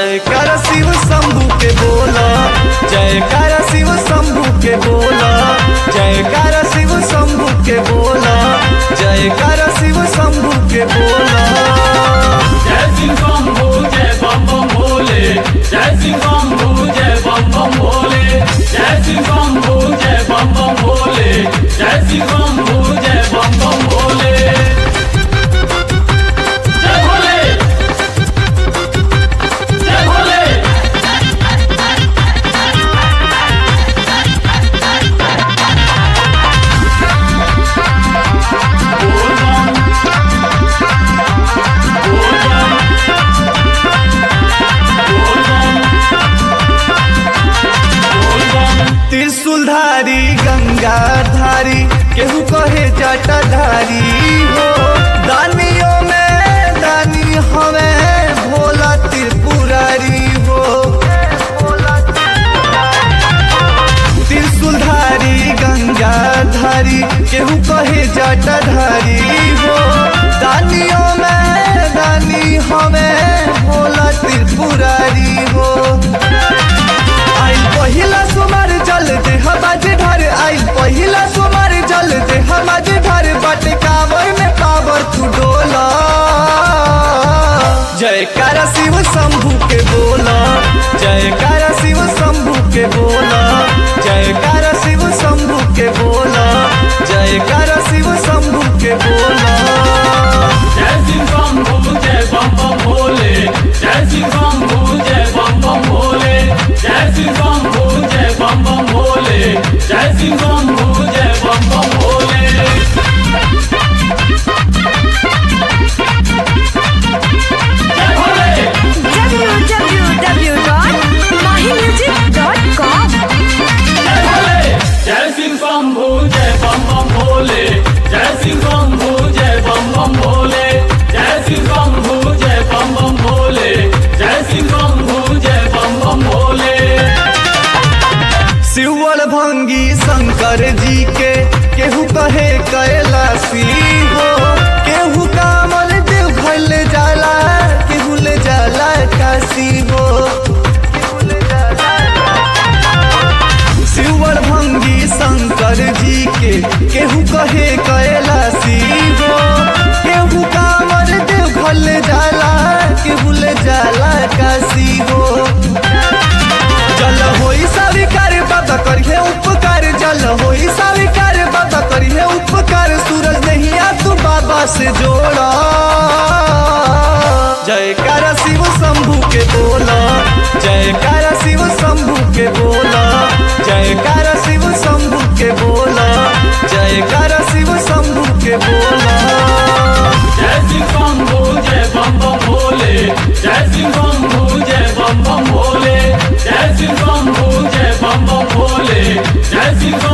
जयकार शिव शंभू के बोला जयकार शिव शंभू के बोला जयकार शिव शंभू के बोला जयकार शिव शंभू के बोला जय सिंह शंभू जय बम बम भोले जय सिंह शंभू जय बम बम भोले जय सिंह शंभू जय बम बम भोले जय सिंह शंभू जय बम बम भोले जय भोले जय भोले बोल बम बोल बम बोल बम बोल बम त्रिशूलधारी गंगाधारी केहू कहे जटाधारी हो दानियों में दानी हमें भोला त्रिपुरारी हो त्रिशूलधारी गंगाधारी केहू कहे जटाधारी हो दानियों में दानी हमें भोला त्रिपुरारी हो आइल पहिला सुमार जल दे हमाज ढर आइल पहिला सुमार जल दे हमाज ढर बट कावर में पावर तू डोला जयकार शिव शंभू के बोला जयकार शिव शंभू के बोला जयकार शिव शंभू के बोला जयकार शिव शंभू के बोला जय सिंह शंभू जय बम बम भोले जय सिंह शंभू जय बम बम भोले जय सिंह शंभू जय बम बम भोले जय सिंह शंभू जय बम बम भोले जय भोले www.mahimusic.com जय भोले जय सिंह शंभू जय बम बम भोले जय सिंह शंभू जय बम बम भोले जय सिंह शंभू जय बम बम भोले जय सिंह शंभू जय बम बम भोले शिवल भंगी शंकर जी के केहू कहे कैलासी हो केहू कामल देव घर ले जाला केहू ले जाला काशी हो शिवल भंगी शंकर जी के केहू कहे कैलासी हो केहू कामल देव घर ले जाला केहू ले जाला काशी हो जल होई स्वीकार बाबा करिए उपकार जल होई स्वीकार बाबा करिए उपकार सूरज नहीं आ तू बाबा से जोड़ा जयकार शिव शंभू के बोला जयकार शिव शंभू के बोला जयकार शिव शंभू के बोला जयकार शिव शंभू के बोला जय सिंह शंभू जय बम बम भोले जय सिंह शंभू जय बम बम भोले जय सिंह शंभू जय बम बम भोले जय सिंह